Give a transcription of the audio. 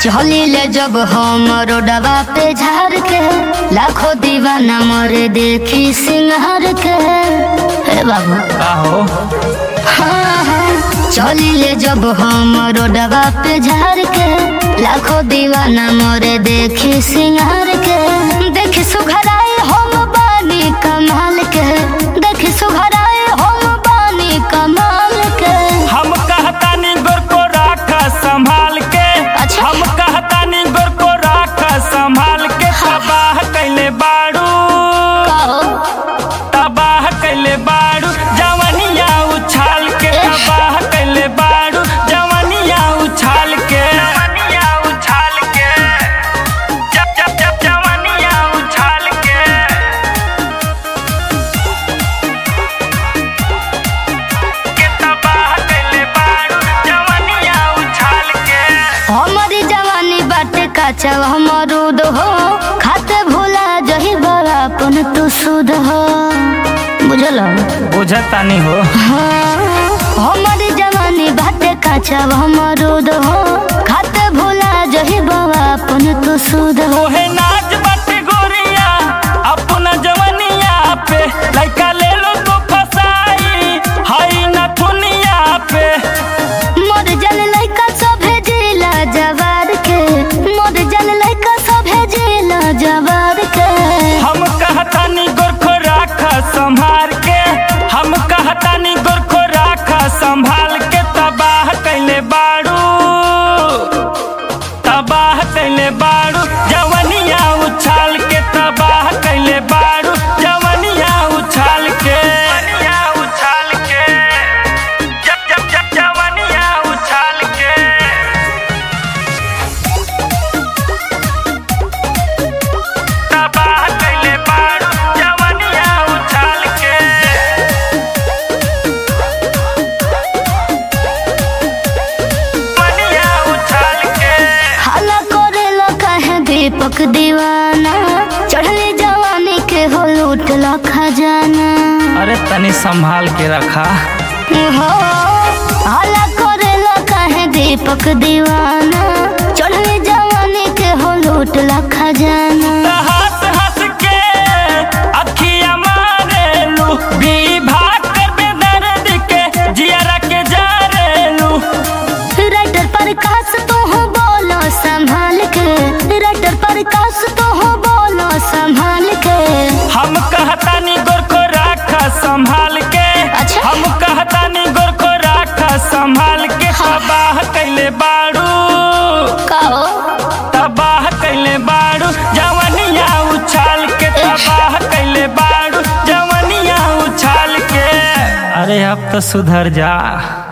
चली ले जब हम रोडवा पे झाड़ के लाखों दीवाना मरे देखी सिंगार के हे बाबू का हो हाँ हाँ चली ले जब हम रोडवा पे झाड़ के लाखों दीवाना मरे देखी सिंगार के देखी सुघराए हम बानी कमाल के देखी सुघराए हम बानी कमाल के हम कहतानी गोर को राख संभाल के अच्छा। हम कहतानी गोर को राख संभाल के तबाह कैले बाड़ू कहो तबाह कैले बाड़ू जवनिया उछाल के एह। तबाह कैले बाड़ू जवनिया उछाल के जवनिया उछाल के जब जब जब जवनिया उछाल के के तबाह कैले बाड़ू जवनिया उछाल के हमारी जवानी बाटे काचा हमरूद हो खाते भूला जही बड़ा अपन तू सुध हो बुझल बुझतानी हो हाँ हमारी जवानी बाटे काचा हमरूद हो खाते भूला जही बड़ा अपन तू सुध हो ओहे नाच बाटे गोरिया अपना जवनिया पे लइका ले लो तो फसाई हाई नथुनिया पे मोर जल लइका सभे जिला जवार के मोर जल लइका सभे जिला जवार के हम कहतानी गोरखो राख संभाल के हम कहतानी गोरखो राख संभाल के तबाह कैले बाड़ू तबाह कैले बाड़ू जवनिया उछाल के तबाह कैले बाड़ू जवनिया उछाल के जवनिया उछाल के जब जब जब जवनिया उछाल के तबाह कैले बाड़ू जवनिया उछाल के जवनिया उछाल के हाला करेला काहे दीपक दीवाना चढ़ले जवानी के हो लूटला खजाना अरे तनी संभाल के रखा हो हाला करेला काहे दीपक दीवाना चढ़ले जवानी के हो लूटला खजाना हंस हंस के अखिया मारेलू विभाग कर बेदर्द के जियरा के जारेलू राइटर पर कास तो हो बोलो संभाल के राइटर पर कास तो हो बोलो संभाल के हम कहतानी गोर को राख संभाल के अच्छा। हम कहतानी गोर को राख संभाल के तबाह कैले बाड़ू कहो तबाह कैले बाड़ू जवनिया उछाल के तबाह कैले बाड़ू जवनिया उछाल के अरे अब तो सुधर जा